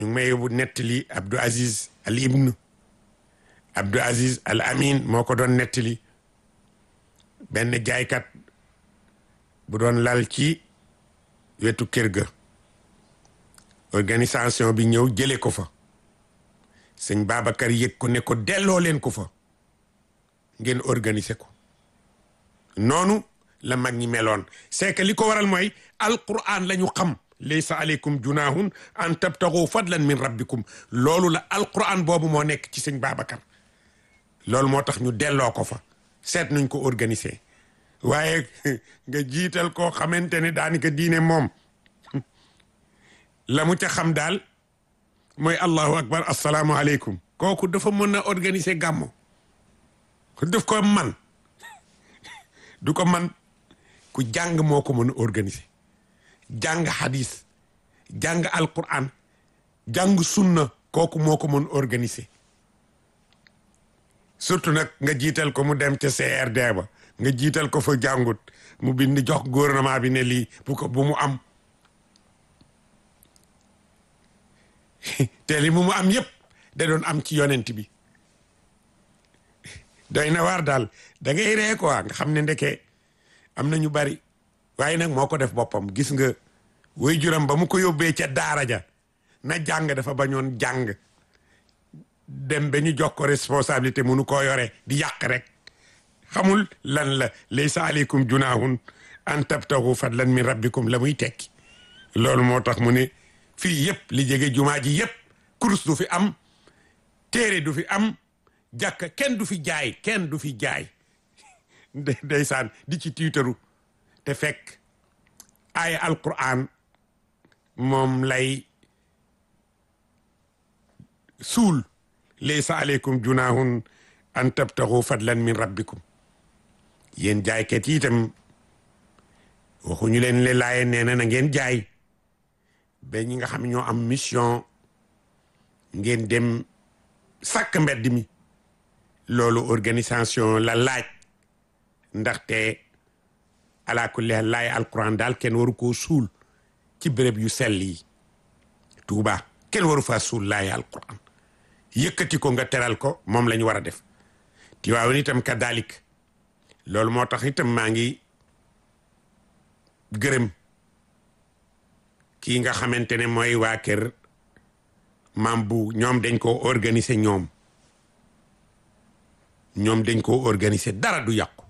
ñu ngi may yóbbu nettali Abdou Aziz al ibnu Abdou Aziz al amin moo ko doon nettali benn jaaykat bu doon lal ci wetu kër ga organisation bi ñëw jële ko fa sëñ Babacar yëg ko ne ko delloo leen ko fa ngeen organiser ko noonu la mag ñi meloon c'est que li ko waral mooy alquran la ñu xam laysa aleykum junahun an tabtagu fadlan min rabbikum loolu la alquran boobu moo nekk ci sëñ Babacar loolu moo tax ñu delloo ko fa seet nuñ ko organiser waaye nga jiital koo xamante ne daanaka diine moom la mu ca xam daal mooy allahu akbar assalaamu aleykum kooku dafa mën a organiser gàmmo daf ko man du ko man ku jàng moo ko mën a organiser jàng hadis jàng alquran jàng sunna kooku moo ko mën organiser surtout nag nga jiital ko mu dem ca CRD ba nga jiital ko fa jàngut mu bind jox gouvernement bi ne lii bu ko bu mu am te li mu mu am yépp da doon am ci yonent bi doy na waar daal da ngay ree quoi nga xam ne ndeke am na ñu bari waaye nag moo ko def boppam gis nga way juram ba mu ko yóbbee ca daara ja na jàng dafa bañoon jàng dem ba ñu jox ko responsabilité munu koo yore di yàq rek xamul lan la laysa aleykum junahun an tabtagu fadlan min rabbikum la muy tekki loolu moo tax mu ne fii yëpp li jege jumaa ji yëpp kurus du fi am téere du fi am jàkka kenn du fi jaay kenn du fi jaay ndeysaan di ci tiitaru te fekk aaya alquran moom lay suul laysa aleykum junahun an tabtagu fadlan min rabbikum yéen jaaykat yi itam waxuñu leen le laaye nee na na ngeen jaay ba ñi nga xam ñoo am mission ngeen dem sàkk mbedd mi loolu organisation la laaj ndaxte ala kulli laay alquran daal kenn waru koo suul ci béréb yu sell yi Tuuba kenn waru faa suul laay alquran yëkkati ko nga teral ko moom la ñu war a def Tiwaawan itam kadalik loolu moo tax itam maa ngi gërëm kii nga xamante ne mooy waa kër maam bu ñoom dañ koo organiser ñoom ñoom dañ koo organiser dara du yàqu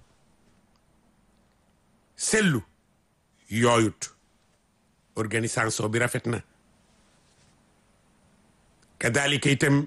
sellu yooyut organisation bi rafet na kadalika itam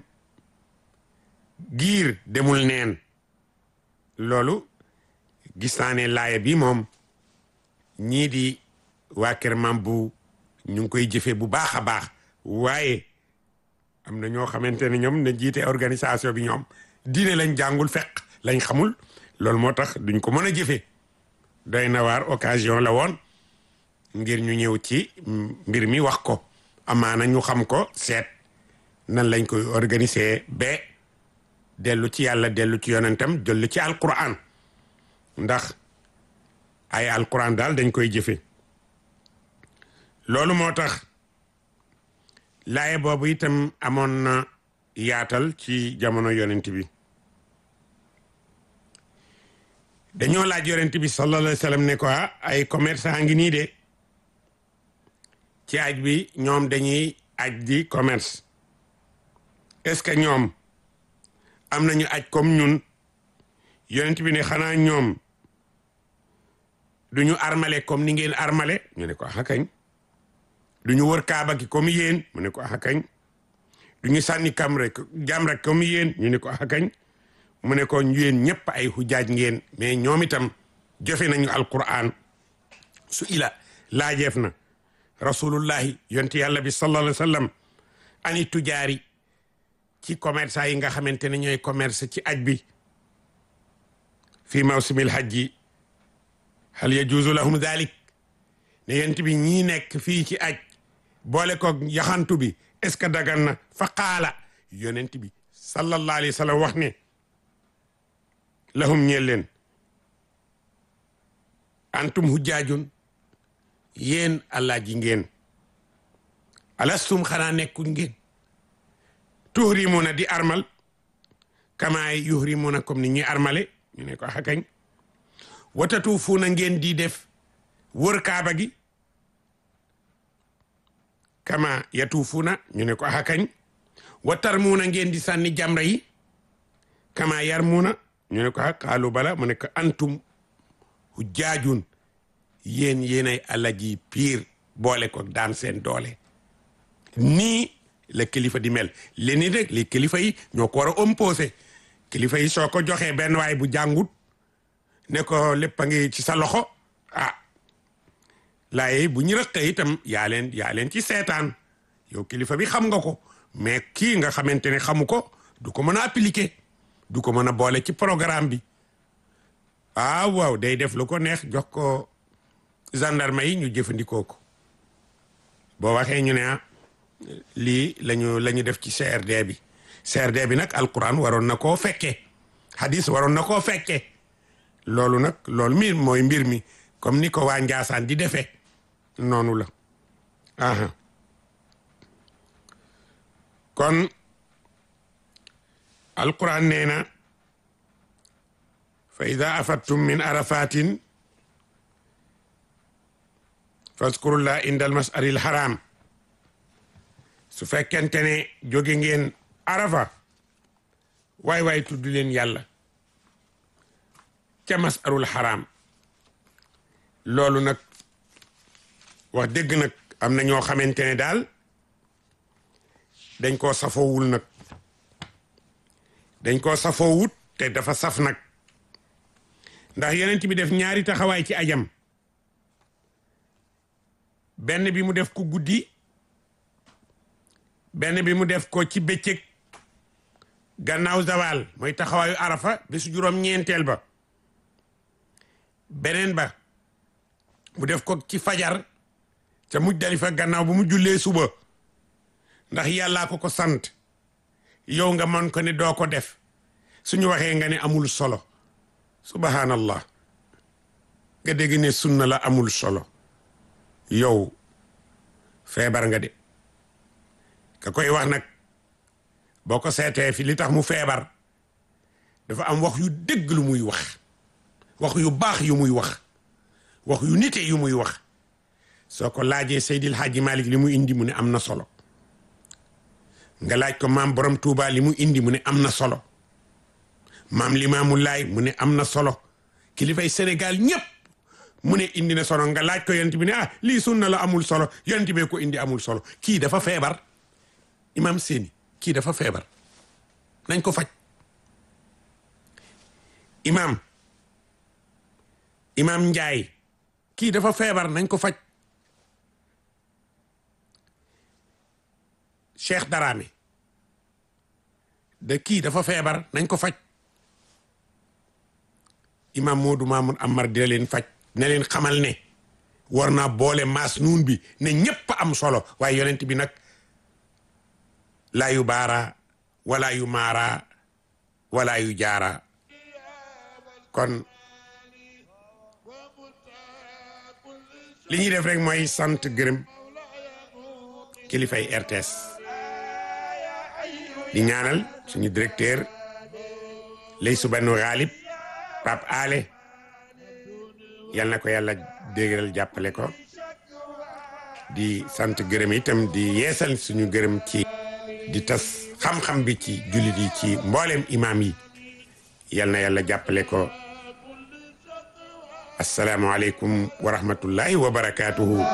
giir demul neen loolu gis naa ne laaya bi moom ñii di waa kër maam bu ñu ngi koy jëfee bu baax a baax waaye am na ñoo xamante ne ñoom ne jiite organisation bi ñoom diine lañ jàngul fekk lañ xamul loolu moo tax duñ ko mën a jëfee doy na waar occasion la woon ngir ñu ñëw ci mbir mi wax ko amaana ñu xam ko seet nan lañ koy organiser ba dellu ci yàlla dellu ci yonentam dellu ci alquran ndax ay alquran daal dañ koy jëfe loolu moo tax laaye boobu itam amoon na yaatal ci jamono yonent bi dañoo laaj yonent bi sallallahu alayhi wa sallam ne ko ay commerçant ngi nii de ci aj bi ñoom dañuy aj di commerce est-ce que ñoom am nañu aj comme ñun yonent bi ne xanaa ñoom duñu armale comme ni ngeen armale ñu ne ko axa kañ duñu wër kaaba gi comme yéen mu ne ko axa kañ duñu sànni kam rek jam rek comme yéen ñu ne ko axa kañ mu ne ko yéen ñëpp ay xujaaj ngeen mais ñoom itam jëfe nañu alquran su ila laajeef na rasulullahi yonti yàlla bi sallallahu alayhi wa sallam ani tujaari ci commerçant yi nga xamante ne ñooy commerce ci aj bi fi mawsimil hajji hal yajuuzu lahum dalik ne yent bi ñii nekk fii ci aj boole ko yaxantu bi est-ce que dagan na fa qaala yonent bi sallallahu alayhi wa sallam wax ne lahum ñeel leen antum hujjaajun yéen allah ji ngeen alastum xanaa nekkuñ ngeen tuhrimuna di armal kamaay yuhrimuna comme ni ñuy armale ñu ne ko xakañ watatuufuuna ngeen di def wër kaaba gi kama yatuufuuna ñu ne ko xakañ watarmuuna ngeen di sànni jamra yi kama yarmuuna ñu ne ko ha qaalu bala mu ne ko antum hujjaajun yéen yéenay alaji piir boole ko daan seen doole nii la kilifa di mel leni rek li kilifa yi ñoo ko war a imposé kilifa yi soo ko joxee benn waay bu jàngut ne ko lépp a ngi ci sa loxo ah laaye bu ñu rëqee itam yaa leen yaa leen ci seetaan yow kilifa bi xam nga ko mais kii nga xamante ne xamu ko du ko mën a appliquer du ko mën a boole ci programme bi ah waaw day def lu ko neex jox ko gendarme yi ñu jëfandikoo ko boo waxee ñu ne ah lii lañu la ñu def ci CRD bi CRD bi nag alquran waroon na koo fekkee hadis waroon na koo fekkee loolu nag loolu mi mooy mbir mi comme ni ko waa Njaasaan di defee noonu la aha kon alquran nee na fa ida afattum min arafatin fazkurullah inda almasari alharam su fekkente ne jóge ngeen arafa waay waay tudd leen yàlla ca masarul haram loolu nag wax dëgg nag am na ñoo xamante ne daal dañ koo safoowul nag dañ koo safoowut te dafa saf nag ndax yonent bi def ñaari taxawaay ci ajam benn bi mu def ko guddi benn bi mu def ko ci bëccëg gannaaw zawal mooy taxawaayu arafa bésu juróom ñeenteel ba beneen ba mu def ko ci fajar ca Muzdalifa gannaaw bu mu jullee suba ndax yàllaa ko ko sant yow nga mën ko ne doo ko def suñu waxee nga ne amul solo subhanallah nga dégg ne sunna la amul solo yow feebar nga de ka koy wax nag boo ko seetee fi li tax mu feebar dafa am wax yu dëgg lu muy wax wax yu baax yu muy wax wax yu nite yu muy wax soo ko laajee Seydil Hadji Malick li mu indi mu ne am na solo nga laaj ko maam borom Touba li mu indi mu ne am na solo maam Limaamu Laay mu ne am na solo kilifay Sénégal ñëpp mu ne indi na solo nga laaj ko yonent bi ne ah lii sunna la amul solo yonent bee ko indi amul solo kii dafa feebar imam seeni kii dafa feebar nañ ko faj imam imam Njaay kii dafa feebar nañ ko faj Cheikh Darame de kii dafa feebar nañ ko faj imam Moodu Mamoun Amar dina leen faj ne leen xamal ne war naa boole maas nuun bi ne ñépp am solo waaye yonent bi nag laa yu baara wala yu maara wala yu jaara kon li ñuy def rek mooy sant gërëm kilifay RTS di ñaanal suñu directeur lay subanu xaalib Pape Ale yal na ko yàlla déggal jàppale ko di sant gërëm itam di yeesal suñu gërëm ci di tas xam-xam bi ci jullit yi ci mboolem imaam yi yal na yàlla jàppale ko asalaamualeykum wa rahmatullahi wa barakaatuhu